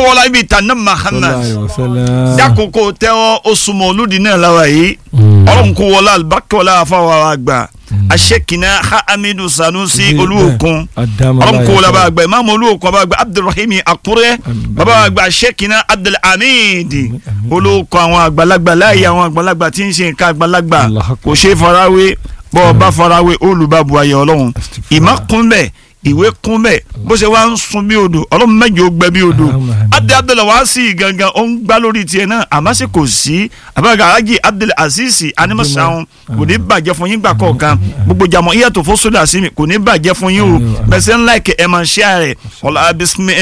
wọlá ibi ìtànà Muhammad dákòókò tẹ́wọ́ oṣù mọ̀lúdì náà láwa yìí ọlọ́run kò wọlá albakẹ́wọlá afáwọn àgbà aṣèkìnà hamidu sanusi olúwòkun ọlọ́run kò wọlá bá àgbà imaamu olúwòkun bá àgbà abdulrahim akure bàbá àgbà aṣèkìnà abdulhamid olóòkọ àwọn àgbàlagbà láàyè àwọn àgbàlagbà tí ń ṣe nǹkan àgbàlagbà kò ṣe farawé bọ́ ọ bá farawé olùbàbò ayé ọlọ́run ìmọ̀ kún bẹ́ẹ̀ ìwé kún bẹ́ẹ̀ bó ṣe wá ń sun bí odò ọlọ́run mẹ́jọ gbẹ bí odò abdul abdul wá sí gangan ó ń gbá lórí tiẹ̀ náà àmọ́ ṣe kò sí abẹ́rẹ́ alájì abdul aziz animasan kò ní bàjẹ́ fún yín gbà kọ̀ọ̀kan gbogbo jàmọ́ iyàtọ̀ fún sódà sí mi kò ní bàjẹ́ fún yín o bẹ́sẹ̀ ńlá ẹ̀kẹ́ ẹ̀ máa ṣe àrẹ̀ ọ̀la bisimilá.